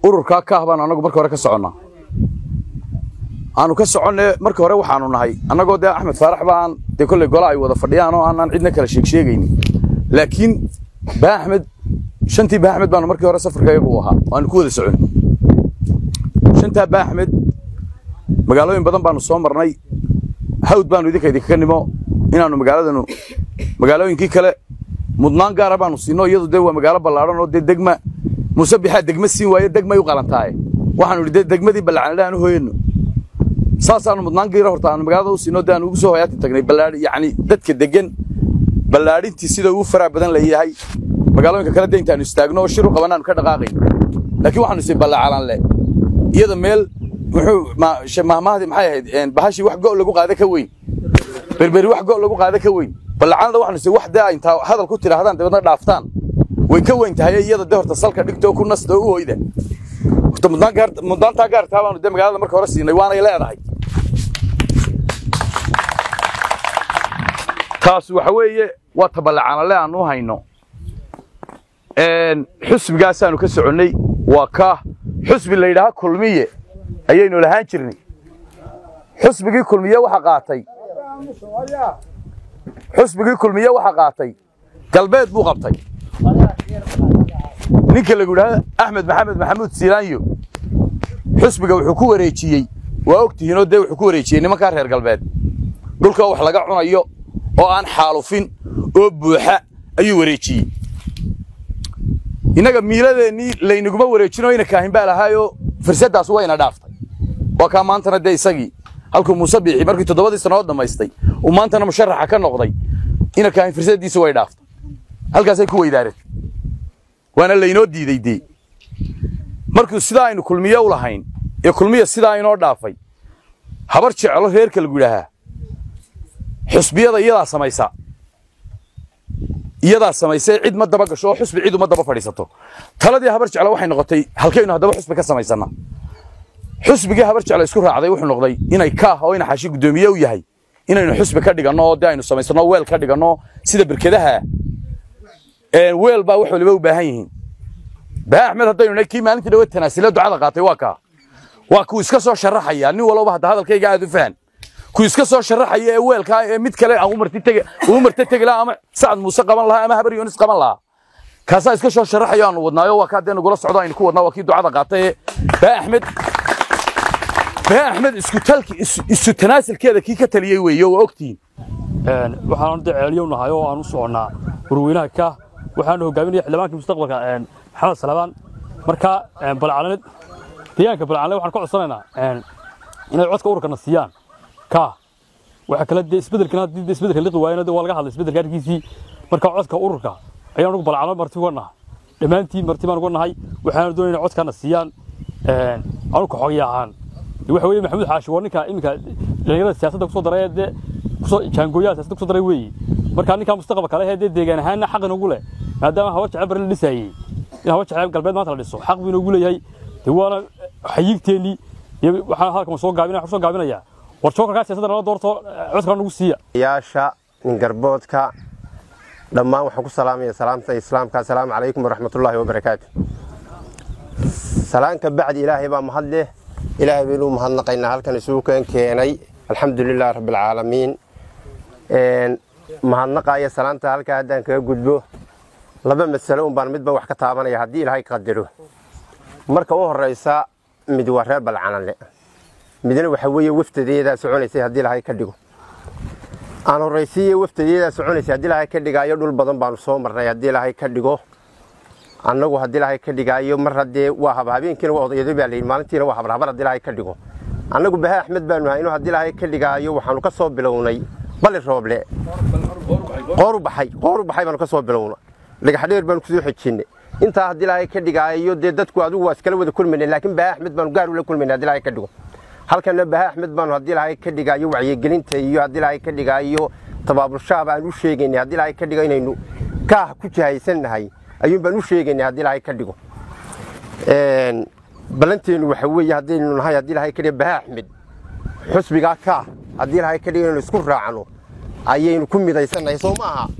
ururkaa kaah baanu annagu marka hore ka soconnaa aanu ka soconne marka hore waxaanu nahay annagoo dee axmed faarax baan dee kolley gola ay wada fadhiyaan oo aanaan cidna kala sheeg sheegaynin laakiin baa axmed shantii baa axmed baanu markii hore safarka iyagu u ahaa waanu ku wada socon shantaa baa axmed magaalooyin badan baanu soo marnay hawd baanu idinka idinkaga nimo inaannu magaaladanu magaalooyinkii kale mudnaan gaara baanu siinno iyadu dee waa magaalo ballaadhan oo dee degma muuse bixaa degma siin waaye degmay u qalantaaye waxaanu idhi dee degmadii ballacanadha aan u hooyano saasaanu mudnaan giira horta aanu magaalada u siinno dee aanu ugu soo hoyaati tagnay ballaadhi yacni dadka deggan ballaadhintii sida ugu faraha badan leeyahay magaalooyinka kale dee intaanu istaagno oo shir u qabanaanu ka dhaqaaqayn laakiin waxaanu isii ballacalan le iyada meel muxuu mahmahdii maxay ahayd bahashii wax go' lagu qaada ka weyn berberi wax go' lagu qaada ka weyn ballacanada waxaanu isii wax dee intaa hadal ku tidhaahdaan dabeedna dhaaftaan way ka weyn tahay iyada dee horta salka dhigto oo ku nasta oo u hoyda horta mudnaantaa gaartaa baanu dee magaalada marka hore siinay waanay leedahay taas waxa weeye waa taballacanale aan u hayno xusbigaasaanu ka soconnay waa kaah xusbi la yidhaaha kulmiye ayaynu lahaan jirnay xusbigii kulmiye waxa qaatay xusbigii kulmiye waxa qaatay galbeed buu qabtay ninka lagu yidhaahdo axmed maxamed maxamuud siilaanyo xusbiga wuxuu ku wareejiyey waa ogtihiinoo dee wuxuu ku wareejiyey nimankaa reer galbeed dhulka wax laga cunayo oo aan xaalufin oo buuxa ayuu wareejiyey innaga miiladeennii laynaguma wareejinoo ina kaahin baa lahaayoo fursaddaas wayna dhaaftay waa kaa maantana dee isagii halkuu muuse biixi markii toddobadii sannadood dhammaystay uu maantana musharaxa ka noqday ina kaahin fursaddiisa way dhaaftay halkaasay ku weydaareen waana laynoo diiday dee markuu sidaa aynu kulmiye u lahayn ee kulmiya sidaa inoo dhaafay habar jeclo reerka lagu yidhaahaa xusbiyada iyadaa samaysa iyadaa samaysay cid ma daba gasho oo xusbi cid uma daba fadhiisato taladii habar jeclo waxay noqotay halkaynu haddaba xusbi ka samaysannaa xusbigii habar jeclo isku raacday wuxuu noqday inay kaah oo ina xashi guddoomiye u yahay inaynu xusbi ka dhiganno oo dee aynu samaysanno weel ka dhiganno sida berkedaha weel baa wax waliba u baahan yihiin baa axmed haddaynu nahay kii maalintii dhawe tanaasile ducada qaatay waa kaa waa kuu iska soo sharaxaya nin walba hadda hadalkayga aad u fahan kuu iska soo sharaxaya ee weelkaa ee mid kale aan ugu marta tegi lahaa ama sacad muuse qaban lahaa ama habar yoonis qaban lahaa kaasaa iska soo sharaxayo aanu wadnaayo waa kaa dee nagula socdo aynu ku wadnaa waa kii ducada qaatay ee baa axmed baa axmed isku talki isu tanaasilkeeda kii ka taliyey weeye waa ogtihiin waxaan dee ceeliyo nahay oo aan u soconnaa warweynaha ka waxaanu hogaaminaya xildhibaankii mustaqbalka maxamed salabaan marka balcalaneed deegaanka balcalaneed waxaan ka codsanaynaa inay codka ururkana siiyaan ka waxa kale dee isbedelkan haddii dee isbedelka liqi waayana waa laga hadlay isbedelka arkiisii marka codka ururka ayaan ugu balcalaneed marti uga nahay dhammaantiin marti baan uga nahay waxaanu doonayna codkana siiyaan anuka xogya ahaan waxa weeye maxamuud xaashi waa ninka iminka dhalinyarada siyaasadda kusoo daray dee kusoo jaangooyaha siyaasadda kusoo daray weeye marka ninka mustaqbalka leh dee deegaan ahaanna xaq inagu leh maadaama habar jecel bari la dhisayey in habar jecel galbeed maanta la dhiso xaq buu inagu leeyahay dee waana xayiigteennii iyo waxaan halkan soo gaabinaya waxaan soo gaabinayaa war jookarkaa siyaasadda nala doorto codka nagu siiya yaasha ningarboodka dhammaan waxaan ku salaamaya salaamta islaamka asalaamu calaykum waraxmatullaahi wabarakaatu salaanka bacdi ilaahay baa mahad leh ilaahay baynu mahadnaqaynaa halkan isugu keen keenay alxamdu lilah rabbilcaalamiin mahadnaqaya salaanta halkaa haddaan kaga gudbo laba masalo un baan midba wax ka taabanaya haddii ilaahay qadaro marka u horraysa mid waa reer balcananle midna waxa weeye waftadeedaa soconaysay haddii ilaahay ka dhigo aan horraysiiye waftadeedaa soconaysay haddii ilaahay ka dhigaayo dhul badan baanu soo marnay haddii ilaahay ka dhigo annagu haddii ilaahay ka dhigaayo mar haddee waa haba habeenkiina waa odayado baa layidhi maalintiina waa habarhabar haddii ilaahay ka dhigo annagu baha axmed baanu hayno haddii ilaahay ka dhigaayo waxaanu ka soo bilownay bali rooble qooru baxay qooru baxay baanu ka soo bilowna dhagaxdheer baanu kusoo xejinnay intaa haddii ilaahay ka dhigaayo dee dadku adigu waa iskala wada kulmaynay laakiin baha axmed baanu gaar ula kulmaynay haddii ilaahay ka dhigo halkana baha axmed baanu haddii ilaahay ka dhigaayo wacyigelinta iyo haddii ilaahay ka dhigaayo tabaabulshaab aan u sheegaynay haddii ilaahay ka dhigo inaynu kaah ku jahaysannahay ayuun baan u sheegaynay haddii ilaahay ka dhigo ballanteenu waxa weeye haddaynu nahay haddii ilaahay ka dhigo baha axmed xusbigaa kaah haddii ilaahay ka dhigo inaynu isku raacno ayaynu ku midaysannahay soo ma aha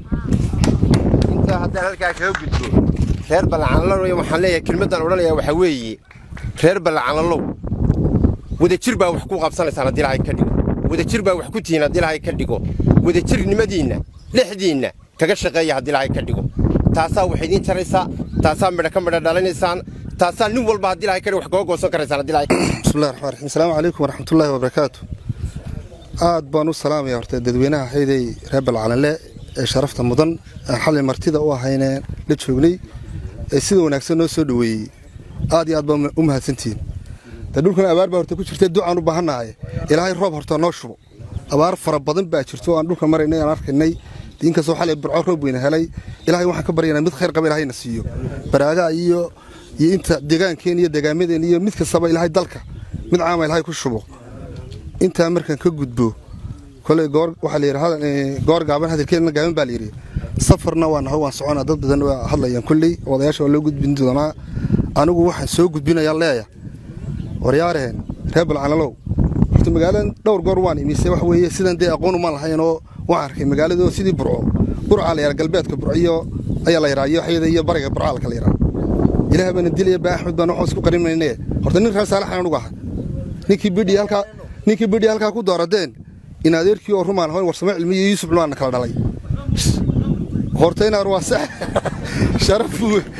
intaa haddaan halkaa kaga gudbo reer balcanlan waxaan leeyahay kelmaddaan odhanayaa waxaa weeye reer ballacanalow wadajir baa wax ku qabsanaysaan haddii ilaahay ka dhigo wadajir baa wax ku tihiin haddii ilaahay ka dhigo wadajirnimadiinna dhexdiinna kaga shaqeeya haddii ilaahay ka dhigo taasaa wax idiin jaraysaa taasaa midha ka midha dhalinaysaan taasaa nin walba haddii ilaahay ka dhigo wax kaga goosan karaysaan haddii ilaahay bismillahi raxmaan raxiim asalaamu calaykum waraxmatullaahi wabarakaatu aad baan u salaamaya horta dadweynaha hayday reer balcalanle ee sharafta mudan aan xalay martida u ahaynee la joognay ee sida wanaagsan noo soo dhoweeyey aad iyo aad baa u mahadsantihiin dee dhulkan abaar baa horta ku jirta ducaan u baahannahay ilaahay roob horta noo shubo abaar fara badan baa jirto aan dhulka maraynay aan arkaynay inkastoo xalay burco roob weyna helay ilaahay waxaan ka baryanaa mid khayr qaba ilaahayna siiyo baraagaa iyo iyo inta deegaankeen iyo deegaamadeen iyo mid kastaba ilaahay dalka mid caama ilaahay ku shubo intaa markaan ka gudbo koley goor waxaa la yidhi goor gaaban hadalkeedna gaaban baa la yidhi safarna waa naho waan soconaa dad badan waa hadlayaan kolley odayaasha waa loo gudbin doonaa anigu waxaan soo gudbinayaa leeya waryaareen reer balcanalow horta magaaladan dhowr goor waan imise wax weeye sidan dee aqoon uma lahaynoo waan arkay magaalada sidii burco burcaa la yidhaa galbeedka burciyo ayaa la yidhaa iyo waxyada iyo bariga burcaalka la yidhaa ilaah baana dilaya baa axmed baan waxaan isku qarimayne horta nin reer saalaxan anugu ahay ninkii bidhi halkaa ninkii bidhi halkaa ku dooradeen in adeerkii oo rumaan ahayn warsamo cilmi iyo yuusuf lumaana kala dhalay horta inaar waa sax sharaf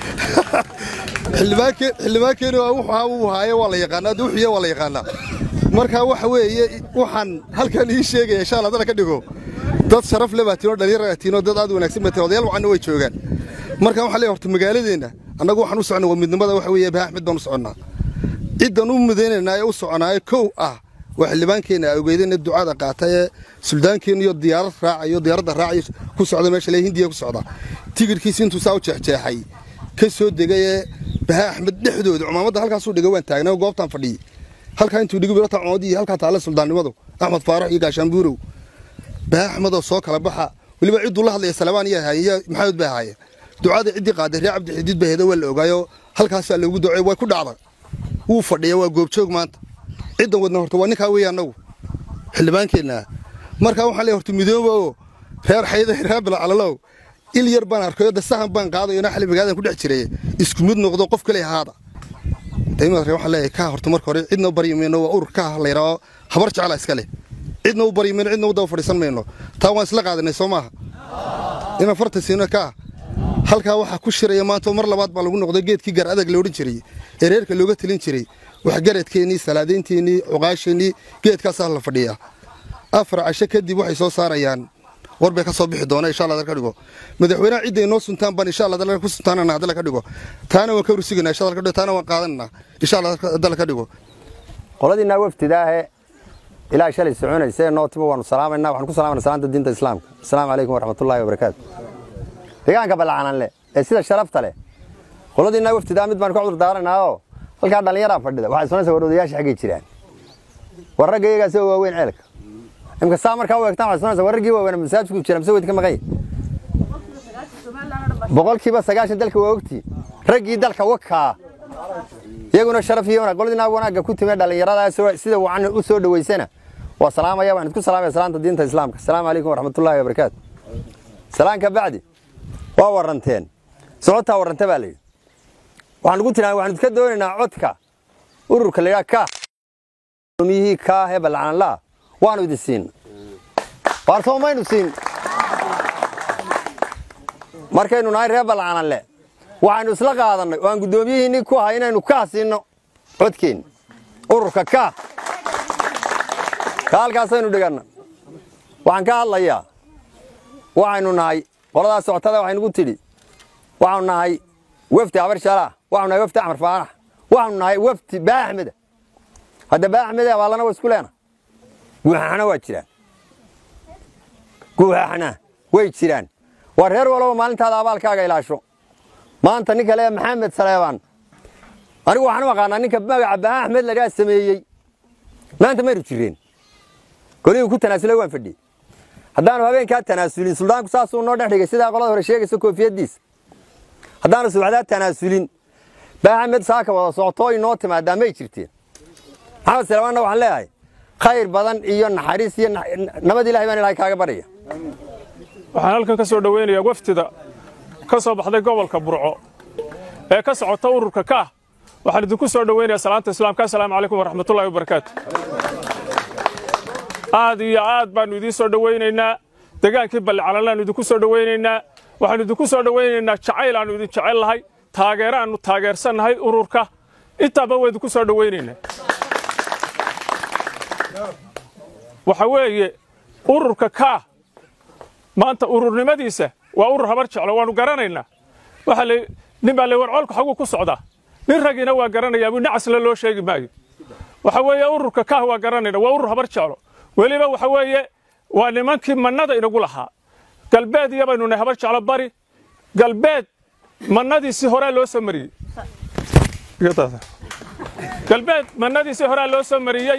xildhibaankeeni wuxuu uu haaye waa la yaqaanaa dee wuxuuye waa la yaqaanaa marka waxa weeye waxaan halkan ii sheegaya insha allah dana ka dhigo dad sharaf le baatiin oo dhalinyar baatiin oo dad aad wanaagsan baatiin odayaal wacanna way joogaan marka waxaan leeyahay horta magaaladeenna annagu waxaan u soconnaa waa midnimada waxa weeye baa axmed baan u soconnaa ciddan u mudaynaynaa ee u soconaaye kow ah waa xildhibaankeenna awgeedeen ducada qaata ee suldaankeenna iyo diyaarad raacayo diyaaradda raacayo ku socda meesha lee hindiya ku socda tigirkiisi intuu saa u jeexjeexay ka soo degay ee bahaa axmed dhexdooda cumaamadda halkaasuu dhigay waan taagnay goobtaan fadhiyey halkaa intuu dhigi birata cumamadii iyo halkaa taalla suldaannimadu axmed faarax iyo gaashaanbuurow bahaa axmedoo soo kala baxa weliba cidduu la hadlaya salabaan iyo haayeen maxamed bay ahaayeen ducada ciddii qaaday reer cabdi xidiid baa heeda waa la ogaayo halkaasaa loogu ducey way ku dhacday wuu fadhiya waa goobjoog maanta ciddan wadna horta waa ninkaa weeye annagu xildhibaankeenna markaa waxaan leeyahay horta midooba oo reer xayda reer bilacalalow il yar baan arkayo de sahan baan qaadayo inaa xali magaadan ku dhex jiray isku mid noqdo qof kale ahaada daymaad ree waxaan leeyahay kaa horta marka hore cidna u baryi mayno waa urur kaa la yidhaaho habar jecla iska leh cidna u baryi mayno cidna u daba fadhiisan mayno taa waan isla qaadanay soo maaha inaan farta siino kaa halkaa waxaa ku shiraya maanta mar labaad baa lagu noqday geedkii gar adag la odhan jiray ee reerka looga talin jiray waxgaradkeennii salaadaynteennii cuqaasheennii geedkaasaa la fadhiyaa afar casho kadib waxay soo saarayaan war bay ka soo bixi doona insha allah dal ka dhigo madaxweynaha cidday noo suntaan baan insha allah dal ku suntaanana dal ka dhigo taana waan ka rusigana insha allah ka dhigo taana waan qaadanana insha allah dal ka dhigo qoladiinaa wafdidaahe ilaa shalay soconaysee nootiba waanu salaamaynaa waxaan ku salaamayna salaanta diinta islaamka asalaamu calaykum waraxmatullaahi wabarakaatu deegaanka ballacananle ee sida sharafta leh qoladiinaa wafdidaa mid baan ka cudur daaranaao halkaa dhallinyaraa fadhida waxay sonaysa war odayaasha xaggay jiraan war ragga iyagaas oo waaweyn ceelka imka saa markaa u eegtaan waxay sonaysa war raggii waaweyn masaajidku jira mise weyd ka maqan boqolkiiba sagaashan dalka waa ogtii raggii dalka wakaa iyaguna sharaf iyo wanaag qoladina wanaagga ku timee dhallinyarada sida wacan u soo dhoweysana waa salaamaya waxaan idku salaamaya salaanta diinta islaamka asalaamu calaykum waraxmatullaahi wabarakaatu salaanka bacdi waa waranteen socotaa warrante baa layidhi waxaan ugu tiraa waxaan idka doonaynaa codka ururka layidhaha ka miyihii kaa hee ballacanlaa waanu idin siin waarsoo maynu siin markaynu nahay reer ballacananle waxaynu isla qaadannay oo aan guddoomiyihiinnii ku ahay inaynu kaa siinno codkeenni ururka kaa ka halkaasaynu dhiganna waxaan ka hadlayaa waxaynu nahay qoladaas socotada waxaynugu tidhi waxaanu nahay wefdi habar shalaah waxanu nahay wefdi axmar faarax waxaanu nahay wefdi baa axmeda hadda baa axmede abaallana waa isku leena guuxaxna waa jiraan guuxaxna way jiraan waa reer walaba maalintaada abaalkaaga ilaasho maanta nin kale maxamed saleebaan anigu waxaan u aqaanaa ninka magaca baa axmed ladhaa sameeyey maanta maynu jireen golihii ku tanaasulay waan fadhiyey haddaanu habeenkaa tanaasulin suldaanku saasuu noo dhex dhigay sidaa qolada hore sheegaysa koofiyaddiisa haddaanu subaxdaa tanaasulin baa axmed saaka wada socotoo inoo timaadaa may jirteen maxamed saleebaanna waxaan leeyahay khayr badan iyo naxariis iyo nabad ilahay baan ilahay kaaga barya waxaan halkan ka soo dhowaynayaa wafdida ka soo baxday gobolka burco ee ka socota ururka kaah waxaan idinku soo dhoweynayaa salaanta islaamka assalaamu calaykum waraxmatullahi wabarakaatu aad iyo aad baannu idiin soo dhowaynaynaa degaankii ballicalanlaannu idinku soo dhowaynaynaa waxaannu idinku soo dhowaynaynaa jacayl aannu idin jecel lahay taageero aannu taageersannahay ururka intaaba waa idinku soo dhowaynaynaa waxa weeye ururka kaa maanta ururnimadiisa waa urur habar jeclo waannu garanaynaa waxa la nin baa le war colku xaguu ku socdaa nin ragiina waa garanayaa buu nacasle loo sheegi maayo waxa weeye ururka kaah waa garanayna waa urur habar jeclo weliba waxa weeye waa nimankii mannada inagu lahaa galbeed iyo baynu nahay habar jeclo bari galbeed mannadiisii horaa loo soo mariyey galbeed mannadiisii horaa loo soo mariyey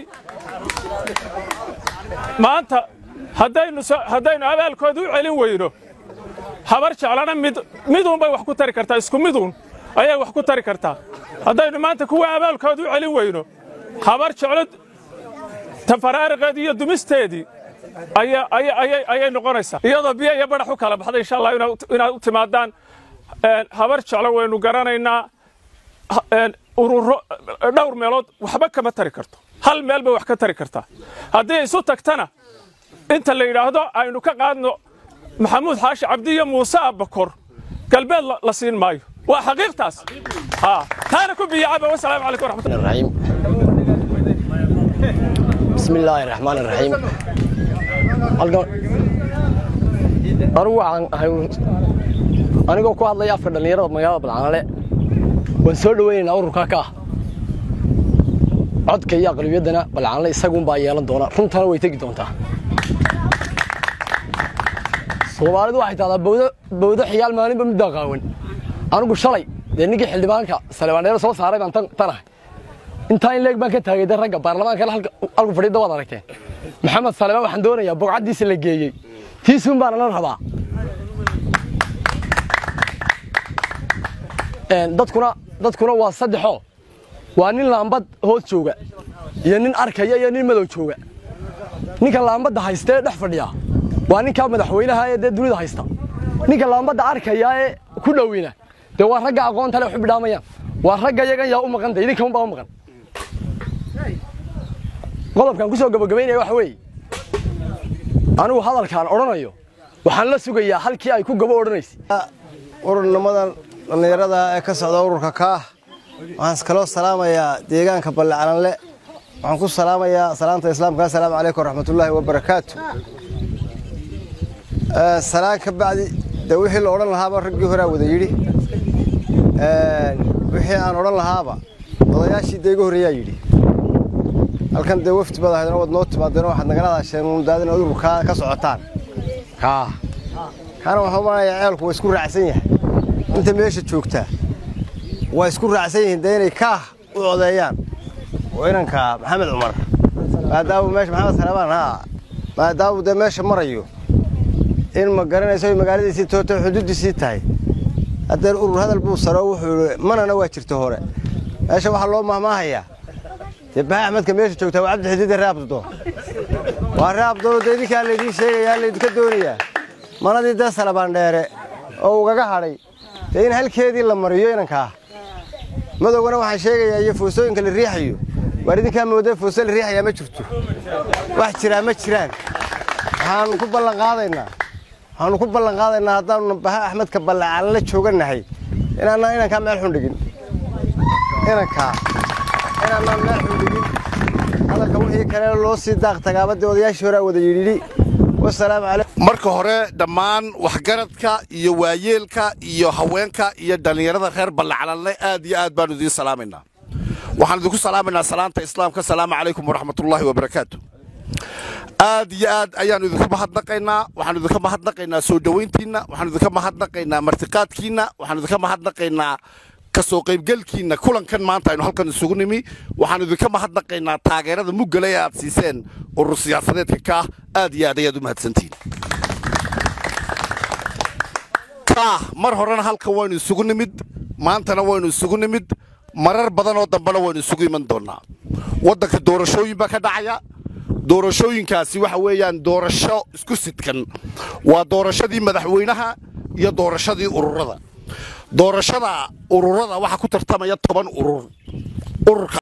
maanta haddaynu haddaynu abaalkooda u celin weyno habar jeclana mid miduun bay wax ku tari kartaa isku miduun ayay wax ku tari kartaa haddaynu maanta kuwa abaalkooda u celin weyno habar jeclo tafaraariqeedii iyo dumisteedii ayay noqonaysaa iyadoo biyo iyo badhax u kala baxday insha allah inaad u timaadaan habar jeclo waynu garanaynaa ururo dhowr meelood waxba kama tari karto hal meel bay wax ka tari kartaa haddii isu tagtana inta la yidhaahdo aynu ka qaadno maxamuud xaashi cabdi iyo muuse abbakor galbeed la siin maayo waa xaqiiqtaas taana ku biyacaba wasalaamu calaykum waraxmatullahi بسم الله الرحمن الرحيم anigu waxaan ahay anigoo ku hadlaya afka dhallinyarada magaalada balcanale waan soo dhoweynaynaa ururka ka ah codka iyo aqlibiyaddana balcanale isagunbaa yeelan doona runtana way tegi doontaa soomaalidu waxay tahdaa bawdo bawdo xiyaal maalinba middaa qaawan anigu shalay dee ninkii xildhibaanka salebaandheero soo saaray baan tanahay intaa in leeg baan ka taagay de ragga baarlamaankana halku fadhiidda waad aragteen maxamed salebaan waxaan doonayaa bogcaddiisa la geeyey tiisuun baana la rabaa dadkuna dadkuna waa saddexoo waa nin laambad hoos jooga iyo nin arkaya iyo nin madow jooga ninka laambadda haystee dhex fadhiya waa ninkaa madaxweynaha ee dee dunida haysta ninka laambadda arkaya ee ku dhowina dee waa ragga aqoonta le waxu bidhaamayaan waa ragga yagan yaa u maqan de idinka unbaa u maqan qodobkan ku soo gabagabaynaya waxa weeye anigu hadalkaan odhanayo waxaan la sugayaa halkii ay ku gabo odhanaysay ururnimadan dhallinyarada ee ka socda ururka kaah waxaan kaloo salaamayaa deegaanka ballecalanle waxaan ku salaamayaa salaanta islaamka assalaamu calaykum waraxmatullaahi wabarakaatu salaan ka bacdi dee wixii la odhan lahaaba raggii horaa wada yidhi wixii aan odhan lahaaba odayaashii dee iga horreeyaa yidhi halkan dee wafdi baad ahaydeen waad noo timaadeen waxaad nagala hadasheen muundaadin ad ururkaa ka socotaan kaa kaana waxaan umanayaa ceelku waa isku raacsan yahay inta meesha joogtaa waa isku raacsan yihiin dee inay kaah u codeeyaan oo inanka maxamed cumar maadaamu meesha maxamed salebaan haa maadaamu dee meesha marayo in ma garanayso ay magaaladiisii toota xuduuddiisii tahay haddeen urur hadal buu saro wuxuu yidhi manana waa jirta hore meesha waxaa loo mahmaahayaa dee baha axmedka meesha joogtaa waa cabdi xidiide ree abdodoon waa ree abdodoon dee idinkaa laydiin sheegayaa laydinka doonayaa manadii dee salabaan dheere oo ugaga hadhay dee in halkeedii la mariyo inankaa madowgana waxaan sheegayaa iyo foosooyinka la riixayo waar idinkaa moodee fooso la riixayaa ma jirto wax jiraa ma jiraan waxaanu ku ballan qaadaynaa waxaanu ku ballan qaadaynaa haddaanu baha axmedka ballacaanla joogannahay inaanaan inankaa meel xun dhigin inankaa inaanaan meel xun dhigin hadalka wixii kale loo sii daaq tagaabadii odayaashii horaa wada yidhi wasalaamu calaykum marka hore dhammaan waxgaradka iyo waayeelka iyo haweenka iyo dhallinyarada reer ballacalanle aad iyo aad baanu idiin salaamaynaa waxaan idinku salaamaynaa salaanta islaamka asalaamu calaykum waraxmatullaahi wabarakaatu aad iyo aad ayaannu idinka mahadnaqaynaa waxaanu idinka mahadnaqaynaa soo dhowayntiinna waxaanu idinka mahadnaqaynaa martiqaadkiinna waxaanu idinka mahadnaqaynaa ka soo qaybgelkiinna kulankan maanta aynu halkan isugu nimi waxaanu idinka mahadnaqaynaa taageerada muggale ee aad siiseen urur siyaasadeedka kaah aad iyo aad ayaad u mahadsantihiin kaah mar horena halkan waynu isugu nimid maantana waynu isugu nimid marar badan oo dambena waynu isugu iman doonnaa waddanka doorashooyin baa ka dhacaya doorashooyinkaasi waxa weeyaan doorasho isku sidkan waa doorashadii madaxweynaha iyo doorashadii ururada doorashada ururada waxaa ku tartamaya toban urur ururka